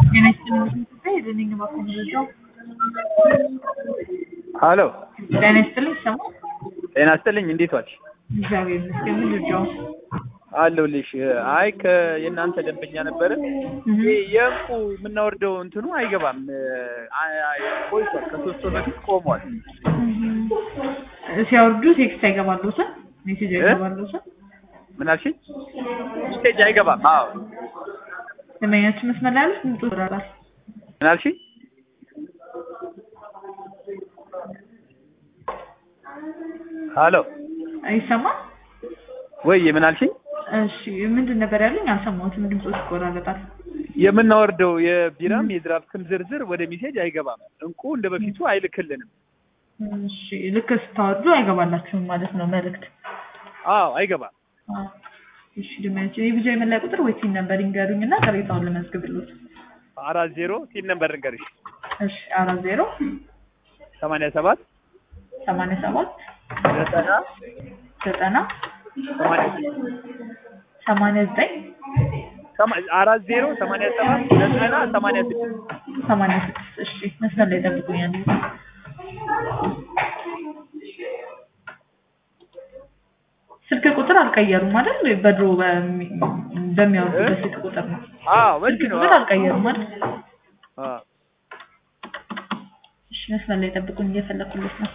ጤና ይስጥልኝ የደንኝ ማኮመረጃው ሀሎ ጤና ይስጥልኝ ይሰማል? ጤና ይስጥልኝ እንዴት ዋልሽ? እግዚአብሔር ይመስገን። ምንድነው? አለሁልሽ። አይ ከየእናንተ ደንበኛ ነበረ። ይሄ የእንቁ የምናወርደው እንትኑ አይገባም። ቆይቷል። ከሶስት ወር በፊት ቆሟል። ሲያወርዱ ቴክስት አይገባለሁትም ሜሴጅ አይገባለሁትም። ምን አልሽኝ? ስቴጅ አይገባም። አዎ ደንበኛችን መስመር ላይ ያሉት ምንጩ ይራራል። ምን አልሽኝ? ሀሎ አይሰማም? ወይ ምን አልሽኝ? እሺ ምንድን ነበር ያሉኝ? አልሰማሁትም። ድምፆች ይቆራረጣል። የምናወርደው የቢራም የድራፍትም ዝርዝር ወደ ሚሴጅ አይገባም። እንቁ እንደ በፊቱ አይልክልንም። እሺ ልክ ስታወርዱ አይገባላችሁም ማለት ነው መልእክት? አዎ አይገባም። አዎ። እሺ ደንበኛችን የቢጃ የመለያ ቁጥር ወይ ሲን ነበር ይንገሩኝ እና ቅሬታውን ልመዝግብልዎት። አራት ዜሮ ሲል ነበር እንገርሽ እሺ አራት ዜሮ ሰማንያ ሰባት ሰማንያ ሰባት ዘጠና ዘጠና ሰማንያ ሰማንያ ዘጠኝ ሰማ- አራት ዜሮ ሰማንያ ሰባት ዘጠና ሰማንያ ስድስት ሰማንያ ስድስት እሺ መስመር ላይ ጠብቁኛል። ስልክ ቁጥር አልቀየሩም አይደል? በድሮ በሚ- በሚያወርዱበት ስልክ ቁጥር ነው። አዎ ስልክ በዚህ ነው ቁጥር አልቀየሩም አይደል? አዎ እሺ መስመር ላይ ጠብቁኝ፣ እየፈለኩለት ነው።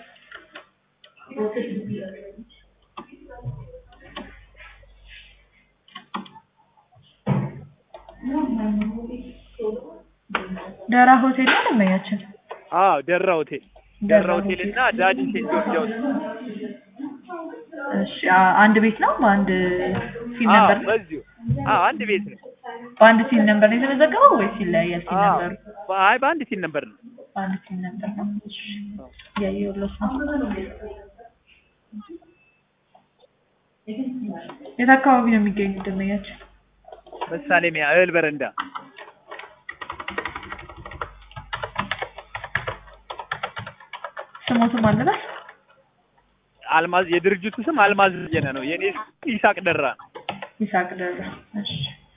ደራ ሆቴል ነው ደንበኛችን። አዎ ደራ ሆቴል ደራ ሆቴል እና ዳዲ ሴንት ጆርጅ ሃውስ እሺ አ- አንድ ቤት ነው በአንድ ሲን አዎ ነበር ነው? በዚሁ አዎ አንድ ቤት ነው በአንድ ሲን ነበር ነው የተመዘገበው ወይስ ይለያያል? ሲን አዎ ነበሩ አይ በአንድ ሲል ነበር ነው በአንድ ሲን ነበር ነው። እሺ እያየሁለት ነው። የት አካባቢ ነው የሚገኙት ደንበኛችን? መሳለሚያ እህል በረንዳ ስሞትም አለበት አልማዝ የድርጅቱ ስም አልማዝ በየነ ነው የኔ ስም ይሳቅ ደራ ነው ይሳቅ ደረ። እሺ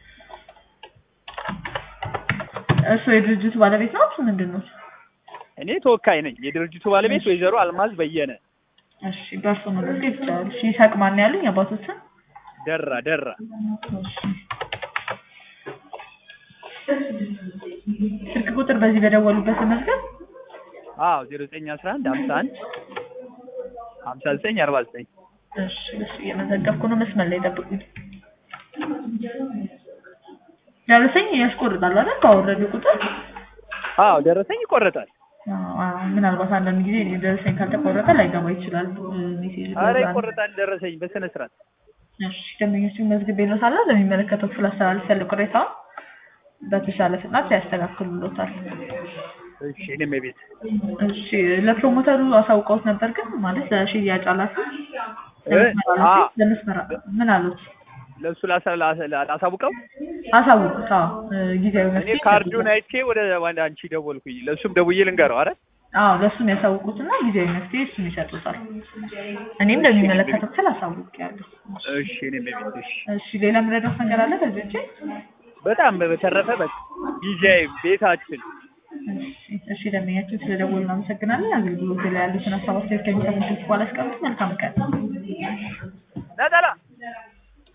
እሱ የድርጅቱ ባለቤት ነው እሱ ምንድን ነው? እኔ ተወካይ ነኝ የድርጅቱ ባለቤት ወይዘሮ አልማዝ በየነ እሺ በእርሱ ነው ልክ ይቻላል። እሺ ይሳቅ ማን ያሉኝ አባቶችን? ደራ ደራ እሺ ስልክ ቁጥር በዚህ በደወሉበት መዝገብ አዎ ዜሮ ዘጠኝ አስራ አንድ ሀምሳ አንድ ሀምሳ ዘጠኝ አርባ ዘጠኝ እሺ እሺ እየመዘገብኩ ነው። መስመር ላይ ጠብቁኝ። ደረሰኝ ያስቆርጣል አይደል? ባወረዱ ቁጥር አዎ ደረሰኝ ይቆረጣል አዎ፣ አዎ። ምናልባት አንዳንድ ጊዜ ደረሰኝ ካልተቆረጠ ላይገባ ይችላል ሜሴጅ። አረ በዛ ነው። ይቆረጣል ደረሰኝ በስነ ስርዓት እሺ ደንበኞችን መዝግቤ ነው ሳለ ለሚመለከተው ክፍል አስተላልፍ ያለ ቅሬታውን በተሻለ ፍጥነት ያስተካክሉሎታል። እሺ እኔም ቤት እሺ ለፕሮሞተሩ አሳውቀውት ነበር ግን ማለት ለሽያጭ ኃላፊ እ? ለመስመር አ- ኃላፊ ለመስመር ምን አሉት? ለእሱ ላሳ- ላ- ላ- ላሳውቀው አሳውቁት። አዎ እ፣ ጊዜያዊ እኔ መፍትሄ ካርዱን አይቼ ወደ ወደ አንቺ ደወልኩኝ ለእሱም ደውዬ ልንገረው አረ አዎ ለእሱም ያሳውቁትና ጊዜያዊ መፍትሄ እሱም ይሰጡታል። እኔም ለሚመለከተው ክፍል አሳውቄያለሁ። እሺ እኔም ቤት እሺ እሺ ሌላ የምረዳው ነገር አለ ከዚህ ውጪ? በጣም በተረፈ በቃ ዲጄይ ቤታችን እሺ እሺ ደንበኛችን ስለደወሉ እናመሰግናለን። አገልግሎት ላይ ያሉትን ሀሳብ አስተያየት ከሚሰሙት በኋላ አስቀምጡ። መልካም ቀን። ነጠላ